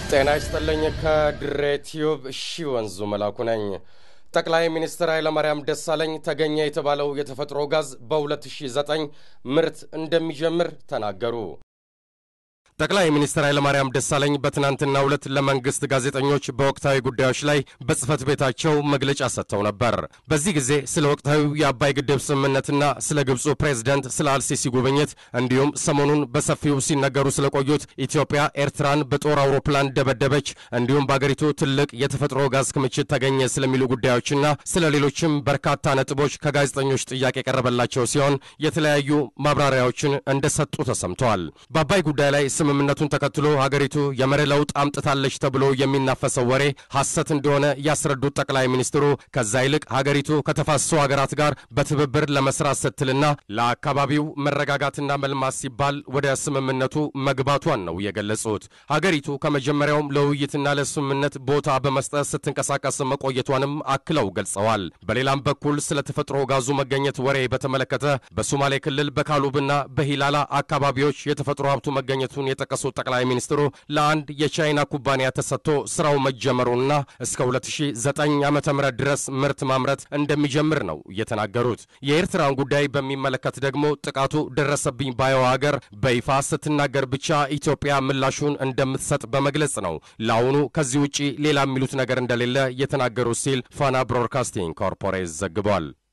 ጤና ይስጥልኝ። ከድሬ ቲዩብ ሺ ወንዙ መላኩ ነኝ። ጠቅላይ ሚኒስትር ኃይለማርያም ደሳለኝ ተገኘ የተባለው የተፈጥሮ ጋዝ በ2009 ምርት እንደሚጀምር ተናገሩ። ጠቅላይ ሚኒስትር ኃይለማርያም ደሳለኝ በትናንትናው ዕለት ለመንግስት ጋዜጠኞች በወቅታዊ ጉዳዮች ላይ በጽህፈት ቤታቸው መግለጫ ሰጥተው ነበር። በዚህ ጊዜ ስለ ወቅታዊ የአባይ ግድብ ስምምነትና ስለ ግብፁ ፕሬዝደንት ስለ አልሲሲ ጉብኝት እንዲሁም ሰሞኑን በሰፊው ሲነገሩ ስለቆዩት ኢትዮጵያ ኤርትራን በጦር አውሮፕላን ደበደበች፣ እንዲሁም በአገሪቱ ትልቅ የተፈጥሮ ጋዝ ክምችት ተገኘ ስለሚሉ ጉዳዮችና ስለ ሌሎችም በርካታ ነጥቦች ከጋዜጠኞች ጥያቄ የቀረበላቸው ሲሆን የተለያዩ ማብራሪያዎችን እንደሰጡ ተሰምተዋል። በአባይ ጉዳይ ላይ ስምምነቱን ተከትሎ ሀገሪቱ የመሪ ለውጥ አምጥታለች ተብሎ የሚናፈሰው ወሬ ሐሰት እንደሆነ ያስረዱት ጠቅላይ ሚኒስትሩ ከዛ ይልቅ ሀገሪቱ ከተፋሰሱ ሀገራት ጋር በትብብር ለመስራት ስትልና ለአካባቢው መረጋጋትና መልማት ሲባል ወደ ስምምነቱ መግባቷን ነው የገለጹት። ሀገሪቱ ከመጀመሪያውም ለውይይትና ለስምምነት ቦታ በመስጠት ስትንቀሳቀስ መቆየቷንም አክለው ገልጸዋል። በሌላም በኩል ስለ ተፈጥሮ ጋዙ መገኘት ወሬ በተመለከተ በሶማሌ ክልል በካሉብና በሂላላ አካባቢዎች የተፈጥሮ ሀብቱ መገኘቱን የጠቀሱት ጠቅላይ ሚኒስትሩ ለአንድ የቻይና ኩባንያ ተሰጥቶ ስራው መጀመሩንና እስከ 2009 ዓ ም ድረስ ምርት ማምረት እንደሚጀምር ነው የተናገሩት። የኤርትራን ጉዳይ በሚመለከት ደግሞ ጥቃቱ ደረሰብኝ ባየው ሀገር በይፋ ስትናገር ብቻ ኢትዮጵያ ምላሹን እንደምትሰጥ በመግለጽ ነው ለአሁኑ ከዚህ ውጪ ሌላ የሚሉት ነገር እንደሌለ የተናገሩት ሲል ፋና ብሮድካስቲንግ ኮርፖሬት ዘግቧል።